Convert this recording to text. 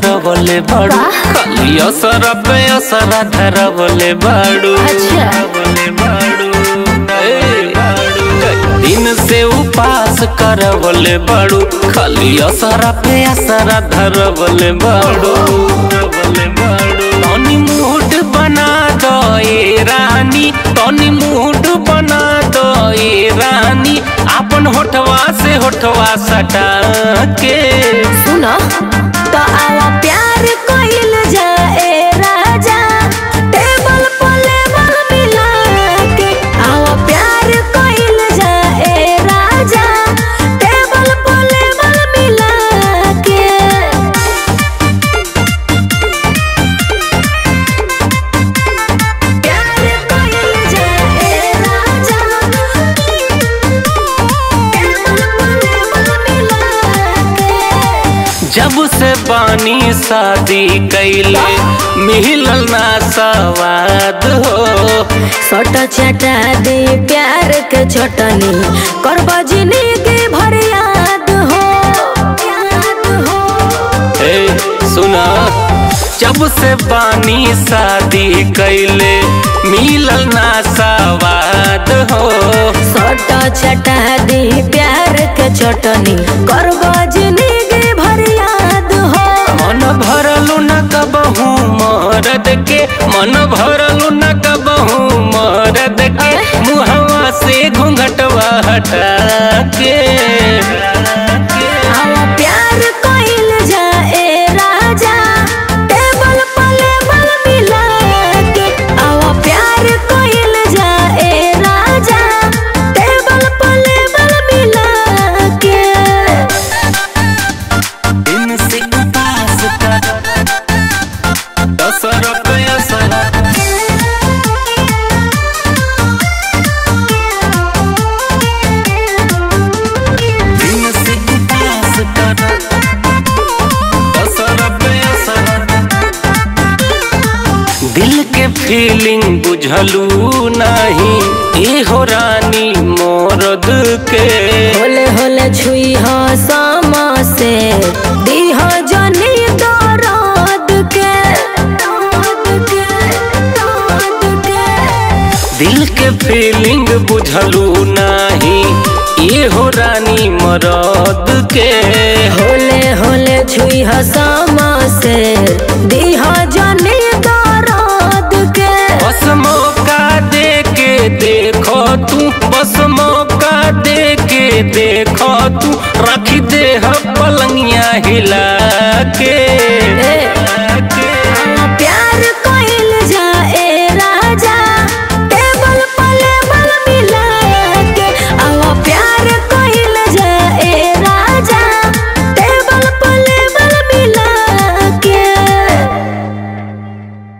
करवले बाड़ू खाली असर पे असर धरवले बाड़ू अच्छा। धरवले बाड़ू ए, कई दिन से उपास करवले बाड़ू खाली असर पे असर धरवले बाड़ू धरवले बाड़ू तनी मूड बना दो ए रानी तनी मूड बना दो ए रानी अपन होठवा से होठवा सटा के सुन तो आवा प्यार कोइल जाए राजा टेबल पर लेवल मिला के आवा प्यार कोइल जाए राजा टेबल पर लेवल मिला के प्यार कोइल जाए राजा टेबल पर लेवल मिला के जब से बानी शादी कैले मिलल ना सवाद हो छोट चटा दे प्यार के छोटनी कर बजनी के भर याद हो याद हो ए सुना जब से बानी शादी कैले मिलल ना सवाद हो छोट चटा दे प्यार के छोटनी कर बजनी के भर याद हो मन भरलू न कबहू मरद के मन भरलू न कबहू मरद के मुहवा से घूंघटवा हटा के आवा प्यार कोइल जाए राजा टेबल पर लेवल मिला के आवा प्यार कोइल जाए राजा टेबल पर लेवल मिला के दिन से उपास कर असर पे असर दिन से उपास कर असर पे असर दिल के फीलिंग बुझलू नहीं ए हो रानी मोरद के होले होले छुई हो सामा से दी हो जनी दर्द के दर्द के दर्द के दिल के फीलिंग बुझलू नहीं ये हो रानी मरद के होले होले छुई हो सामा से दी हो जनी दर्द के बस मौका दे के देखो तू बस मौका दे के देखो तू रख दे ह पलंगिया हिला के